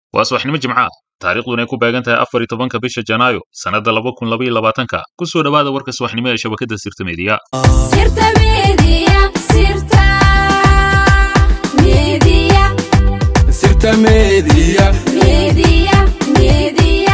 waa subaxnimo jimca taariikhduna ay ku beegan tahay afar iyo tobanka bisha janaayo sannadda laba kun laba iyo labaatanka ku soo dhowaada warka subaxnimo ee shabakadda sirta meediya Sirta Media, Sirta Media, Sirta Media. Media, Media.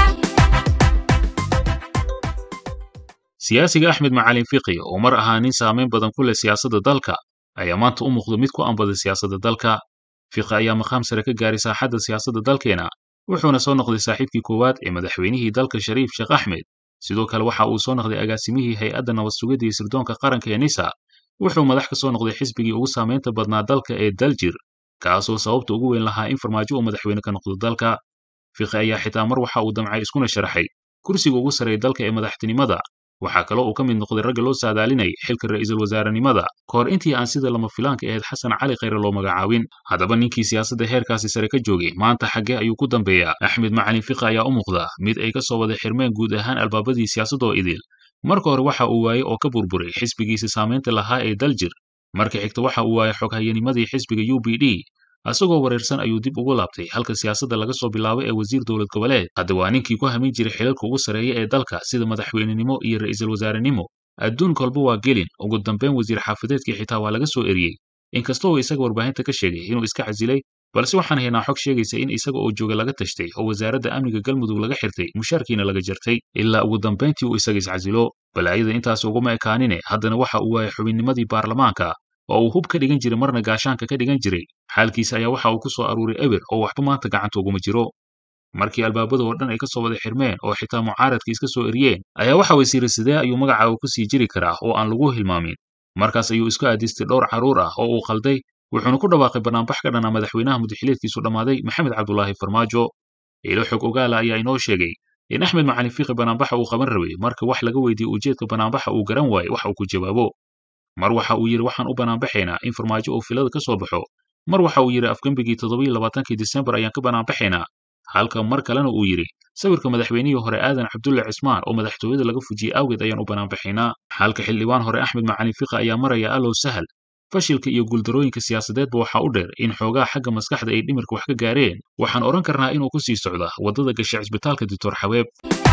siyaasiga axmed macalin fiqi oo mar ahaa nin saamayn badan ku leh siyaasadda dalka ayaa maanta u muuqda mid ku anbada siyaasadda dalka fiqi ayaa maqaam sare ka gaaray saaxadda siyaasadda dalkeena wuxuuna soo noqday saaxiibkii koowaad ee madaxweynihii dalka shariif sheekh axmed sidoo kale waxa uu soo noqday agaasimihii hay-adda nabad sugidda iyo sirdoonka qaranka ee nisa wuxuu madax ka soo noqday xisbigii ugu saamaynta badnaa dalka ee daljir kaasoo sababta ugu weyn lahaa in farmaajo uu madaxweyne ka noqdo dalka fiqi ayaa xitaa mar waxa uu damcay iskuna sharaxay kursiga ugu sarreeya dalka ee madaxtinimada waxaa kaloo uu ka mid noqday ragga loo saadaalinayay xilka ra'iisul wasaarenimada ka hor intii aan sida lama filaanka ahayd xasan cali khayre loo magacaabin haddaba ninkii siyaasadda heerkaasi sare ka joogay maanta xaggee ayuu ku dambeeyaa axmed macalin fiqi ayaa u muuqda mid ay ka soo wada xirmeen guud ahaan albaabadii siyaasadoo idil marka hore waxa uu waayey oo ka burburay xisbigiisa saamaynta lahaa ee daljir marka xigta waxa uu waayey xoghayanimadii xisbiga u b d asagoo wareersan ayuu dib ugu laabtay halka siyaasadda laga soo bilaabay ee wasiir dowlad goboleed hadda waa ninkii ku hamin jiray xilalka ugu sarreeya ee dalka sida madaxweynenimo iyo ra'iisul wasaarenimo adduun kolba waa gelin ugu dambayn wasiir xaafadeedkii xitaa waa laga soo eriyey inkasta uu isaga warbaahinta ka sheegay inuu iska casilay balse waxaan haynaa xog sheegaysa in isaga oo jooga laga tashtay oo wasaaradda amniga galmudug laga xirtay mushaarkiina laga jartay ilaa ugu dambayntii uu isaga iscasilo balaayada intaas uguma ekaanine haddana waxa uu waayay xubinnimadii baarlamaanka oo uu hub ka dhigan jiray marna gaashaanka ka dhigan jiray xaalkiisa ayaa waxa uu ku soo aruuray eber oo waxba maanta gacanta uguma jiro markii albaabada oo dhan ay ka soo wada xirmeen oo xitaa mucaaradka iska soo eriyeen ayaa waxa wasiire sidee ayuu magaca uu ku sii jiri karaa oo aan lagu hilmaamin markaas ayuu isku aadistay dhowr carruur ah oo uu khalday wuxuuna ku dhawaaqay banaanbax ka dhana madaxweynaha mudaxileedkiisu dhammaaday maxamed cabdulaahi farmaajo ilo xog ogaala ayaa inoo sheegay in axmed macalin fiqi banaanbaxa uu qaban rabay marka wax laga weydiiyey ujeedka banaanbaxa uu garan waayey wax uu ku jawaabo mar waxa uu yidhi waxaan u banaanbaxaynaa in farmaajo uu filada ka soo baxo mar waxa uu yidhi afgembigii toddobiyo labaatankii disembar ayaan ka banaanbaxaynaa halka mar kalena uu yidhi sawirka madaxweynihii hore aadan cabdulle cismaan oo madaxtooyada laga fujiyey awgeed ayaan u banaanbaxaynaa halka xildhibaan hore axmed macalin fiqi ayaa maraya allow sahal fashilka iyo guuldarooyinka siyaasadeedba waxaa u dheer in xoogaa xagga maskaxda ay dhimirka wax ka gaareen waxaan odhan karnaa inuu ku sii socda waddada gasha cisbitaalka doctor xabeeb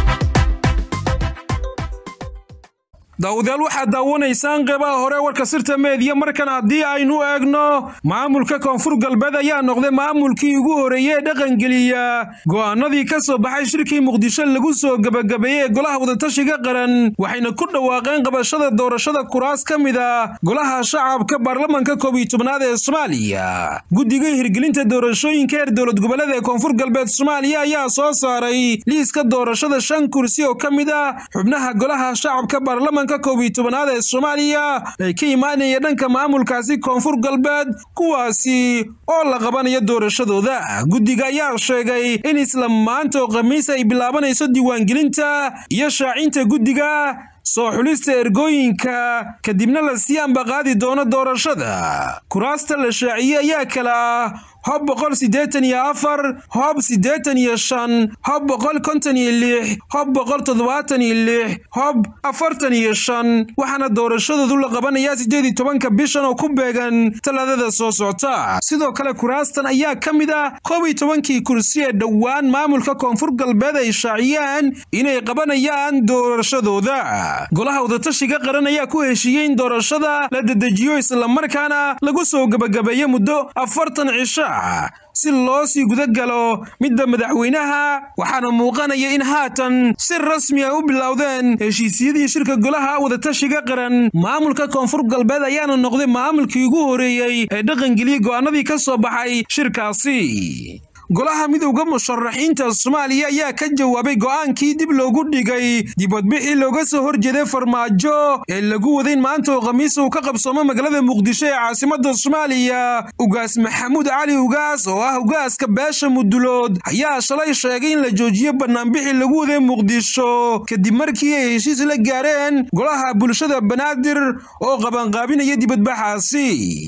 daawadayaal waxaad daawanaysaan qeybaha hore warka sirta meediya markan haddii aynu eegno maamulka koonfur galbeed ayaa noqday maamulkii ugu horeeyey ee dhaqangeliya go'aanadii ka soo baxay shirkii muqdisho lagu soo gebagabeeyey ee golaha wadatashiga qaran waxayna ku dhawaaqeen qabashada doorashada kuraas ka mid a golaha shacabka baarlamanka koob iyo tobnaad ee soomaaliya guddiga hirgelinta doorashooyinka heer dowlad goboleed ee koonfur galbeed soomaaliya ayaa soo saaray liiska doorashada shan kursi oo ka mid ah xubnaha golaha shacabka baarlamanka koob iyo tobanaad ee soomaaliya ay ka imaanaya dhanka maamulkaasi koonfur galbeed kuwaasi oo la qabanayo doorashadooda guddiga ayaa sheegay in isla maanta oo khamiis ay bilaabanayso diiwaangelinta iyo shaacinta guddiga soo xulista ergooyinka kadibna la sii ambaqaadi doono doorashada kuraasta la shaaciyey ayaa kala ah hob boqol siddeetan iyo afar hob siddeetan iyo shan hob boqol konton iyo lix hob boqol toddobaatan iyo lix hob afartan iyo shan waxaana doorashadoodu la qabanayaa siddeed iyo tobanka bishan oo ku beegan talaadada soo socota sidoo kale kuraastan ayaa ka mid ah koob iyo tobankii kursi ee dhowaan maamulka koonfur galbeed ay shaaciyaan inay qabanayaan doorashadooda golaha wadatashiga qaran ayaa ku heshiiyey in doorashada la dedejiyo islamarkaana lagu soo gebagabeeyo muddo afartan cisho si loo sii guda galo midda madaxweynaha waxaana muuqanaya in haatan si rasmi ay u bilowdeen heshiisyadii shirka golaha wadatashiga qaran maamulka koonfur galbeed ayaana noqday maamulkii ugu horeeyey ee dhaqangeliyey go'aanadii ka soo baxay shirkaasi golaha midowda musharaxiinta soomaaliya ayaa ka jawaabay go'aankii dib loogu dhigay dibadbixii looga soo horjeeday farmaajo ee lagu wadayn maanta oo khamiis uu ka qabsoomo magaalada muqdisho ee caasimadda soomaaliya ugaas maxamuud cali ugaas oo ah ugaaska beesha mudulood ayaa shalay sheegay in la joojiyo banaanbixii lagu waday muqdisho kadib markii ay heshiis la gaareen golaha bulshada banaadir oo qabanqaabinaya dibadbaxaasi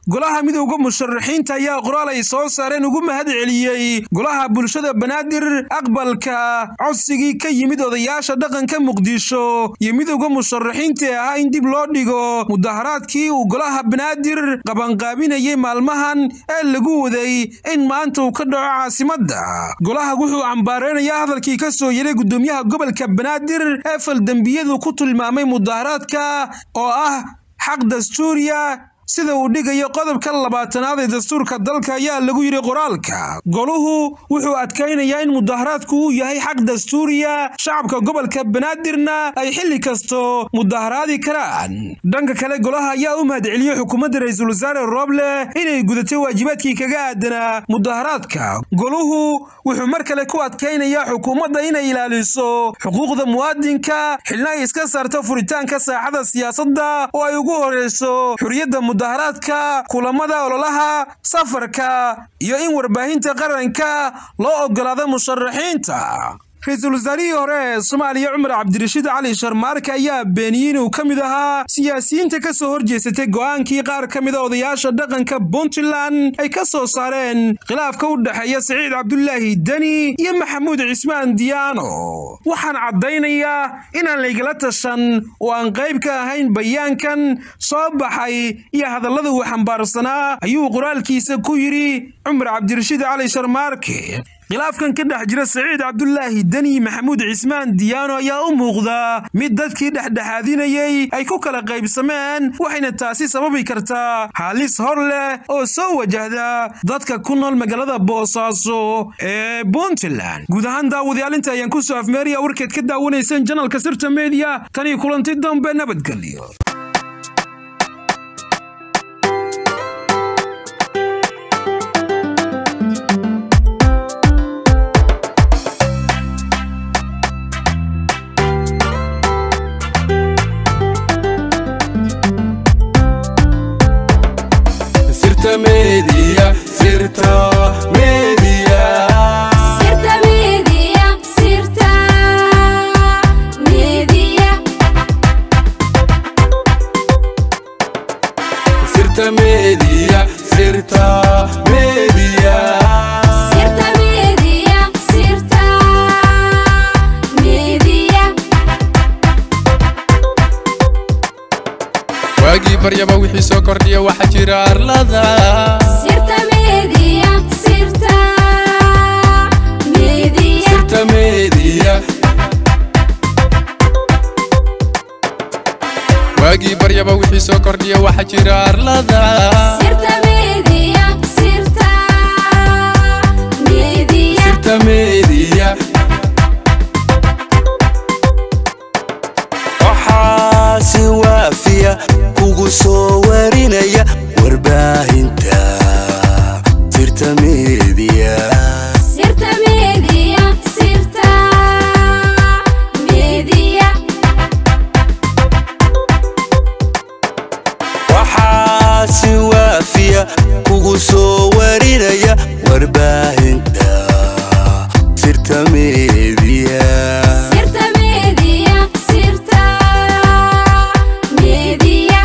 golaha midowda musharaxiinta ayaa qoraal ay soo saareen ugu mahad celiyey golaha bulshada banaadir aqbalka codsigii ka yimid odayaasha dhaqanka muqdisho iyo midowda musharaxiinta ee ahaa in dib loo dhigo mudaharaadkii uu golaha banaadir qabanqaabinayay maalmahan ee lagu waday in maanta uu ka dhaco caasimadda golaha wuxuu cambaareynaya hadalkii ka soo yeray gudoomiyaha gobolka banaadir ee faldembiyadu ku tilmaamay mudaharaadka oo ah xaq dastuuriya sida uu dhigayo qodobka labaatanaad ee dastuurka dalka ayaa lagu yidhi qoraalka goluhu wuxuu adkaynayaa in mudaharaadku uu yahay xaq dastuuriya shacabka gobolka banaadirna ay xilli kasto mudaharaadi karaan dhanka kale golaha ayaa u mahadceliyey xukuumadda ra-iisul wasaare rooble inay gudatay waajibaadkii kaga aadanaa mudaharaadka goluhu wuxuu mar kale ku adkaynayaa xukuumadda inay ilaaliso xuquuqda muwaadinka xilna ay iska saarto furitaanka saaxada siyaasadda oo ay ugu horeyso xuriyadda mudaharaadka kulamada ololaha safarka iyo in warbaahinta qaranka loo ogolaado musharaxiinta ra-iisul wasaarihii hore ee soomaaliya cumar cabdirashiid cali sharmaarke ayaa beeniyey inuu ka mid ahaa siyaasiyiinta ka soo horjeesatay go'aankii qaar ka mida odayaasha dhaqanka puntland ay ka soo saareen khilaafka u dhexeeya siciid cabdulaahi deni iyo maxamuud cismaan diyaano waxaan caddaynayaa inaan laygala tashan oo aan qayb ka ahayn bayaankan soo baxay iyo hadallada uu xambaarsanaa ayuu qoraalkiisa ku yidhi cumar cabdirashiid cali sharmaarke khilaafkan ka dhex jira saciid cabdulaahi deni maxamuud cismaan diyaano ayaa u muuqda mid dadkii dhexdhexaadinayey ay ku kala qaybsameen waxayna taasi sababi kartaa halis hor leh oo soo wajahda dadka ku nool magaalada boosaaso ee puntland guud ahaan daawadayaalinta ayaan ku soo afmeeraya warkeed ka daawanayseen janalka sirta mediya tanii kulanti dambe nabadgelyo Sirta Media, Sirta Media. Sirta Media, Sirta Media, Sirta Media, Sirta Media. Sirta Media, Sirta Media, waagii baryaba wixii soo kordhiya waxaa jira arlada Sirta Media, Sirta Media, Sirta Media. waagii baryaba wixii soo kordhiya waxaa jira arlada Sirta Media, Sirta Media, Sirta Media. waxaa si waafiya kugu soo warinaya warbaahinta sirta media Sirta Media, Sirta Media, waxaa si waafiya kugu soo warinaya warbaahinta sirta media Sirta Media, Sirta Media,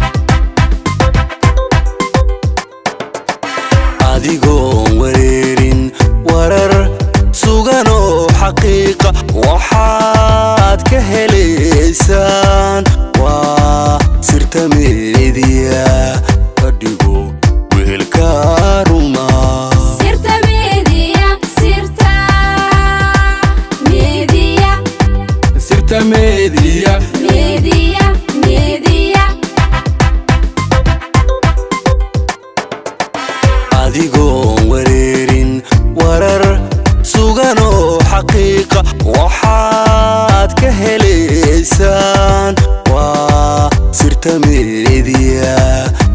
adigoon wareerin warar sugan oo xaqiiqa waxaad ka helaysaan waa sirta media kadhigo wehelka ruma Sirta Media, Sirta Media, Sirta Media. Media, Media, adigoon wareerin warar sugan oo xaqiiqa waxaad ka helaysaan waa sirta media